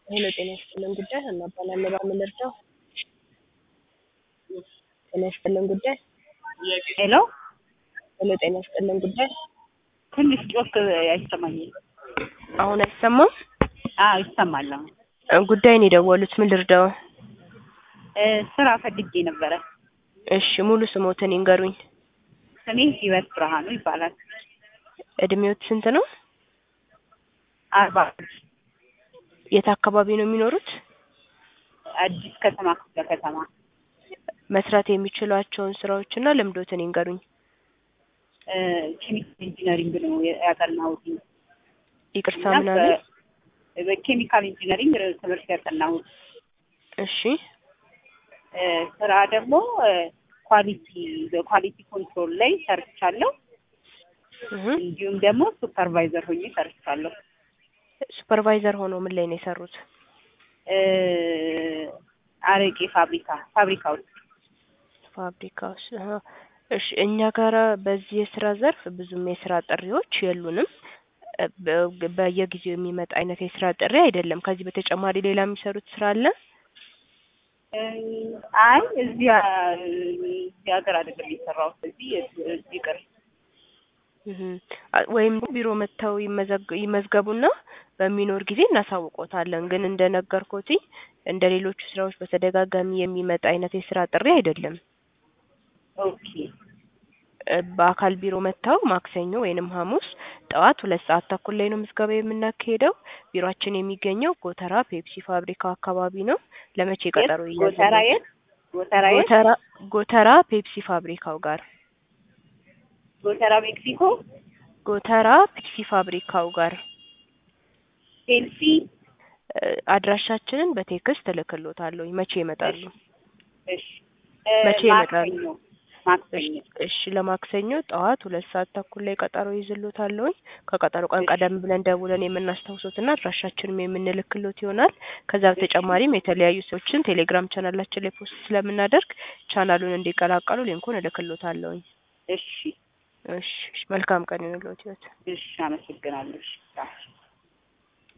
ሄሎ ጤና ይስጥልን ጉዳይ እናባላለን በምን ልርዳው? ጤና ይስጥልን ጉዳይ ሄሎ ሄሎ ጤና ይስጥልን ጉዳይ ትንሽ ጮክ አይሰማኝም። አሁን አይሰማም? አዎ ይሰማል። አሁን እ ጉዳይን የደወሉት ምን ልርዳው? እ ስራ ፈልጌ ነበረ። እሺ ሙሉ ስሞትን ይንገሩኝ። ስሜ ህይወት ብርሃኑ ይባላል። እድሜዎት ስንት ነው? አርባ የት አካባቢ ነው የሚኖሩት? አዲስ ከተማ ክፍለ ከተማ መስራት የሚችሏቸውን ስራዎችና ልምዶትን ይንገሩኝ። እ ኬሚካል ኢንጂነሪንግ ነው ያጠናሁት። ይቅርታ እና ምን አሉ? በ- በኬሚካል ኢንጂነሪንግ ትምህርት ያጠናሁት እሺ እ ስራ ደግሞ እ ኳሊቲ በኳሊቲ ኮንትሮል ላይ ሰርቻለሁ። እህ እንዲሁም ደግሞ ሱፐርቫይዘር ሆኜ ሰርቻለሁ። ሱፐርቫይዘር ሆኖ ምን ላይ ነው የሰሩት? እ አረቄ ፋብሪካ ፋብሪካ ውስጥ ፋብሪካ ውስጥ አሀ። እሺ እኛ ጋራ በዚህ የስራ ዘርፍ ብዙም የስራ ጥሪዎች የሉንም። እ በ- በየጊዜው የሚመጣ አይነት የስራ ጥሪ አይደለም። ከዚህ በተጨማሪ ሌላ የሚሰሩት ስራ አለ? እ አይ እዚህ እዚህ ሀገር አይደለም የሰራሁት እዚህ እዚህ ቅር እህ አ- ወይም ቢሮ መጥተው ይመዘግ ይመዝገቡና በሚኖር ጊዜ እናሳውቆታለን። ግን እንደነገርኩት እንደ ሌሎቹ ስራዎች በተደጋጋሚ የሚመጣ አይነት የስራ ጥሪ አይደለም። ኦኬ እ በአካል ቢሮ መጥተው ማክሰኞ ወይንም ሐሙስ ጠዋት ሁለት ሰዓት ተኩል ላይ ነው ምዝገባ የምናካሄደው። ቢሮአችን የሚገኘው ጎተራ ፔፕሲ ፋብሪካው አካባቢ ነው። ለመቼ ቀጠሮ የት? ይያዛል? ጎተራ የት? ጎተራ የት? ጎተራ ጎተራ ፔፕሲ ፋብሪካው ጋር ጎተራ ሜክሲኮ ጎተራ ፔፕሲ ፋብሪካው ጋር ሴልፊ እ አድራሻችንን በቴክስት እልክልዎታለሁ። መቼ ይመጣሉ? እሺ እ መቼ ይመጣሉ? ማክሰኞ ማክሰኞ እሺ ለማክሰኞ ጠዋት ሁለት ሰዓት ተኩል ላይ ቀጠሮ ይዝልዎታለሁኝ። ከቀጠሮ ቀን እሺ። ቀደም ብለን ደውለን የምናስታውሶትና አድራሻችንም የምንልክሎት ይሆናል። ከዛ በተጨማሪም የተለያዩ ሰዎችን ቴሌግራም ቻናላችን ላይ ፖስት ስለምናደርግ ቻናሉን እንዲቀላቀሉ ሊንኩን እልክሎታለሁኝ። እሺ እሺ እሺ፣ መልካም ቀን ይሁንልዎት ህይወት እሺ አመሰግናለሁ። እሺ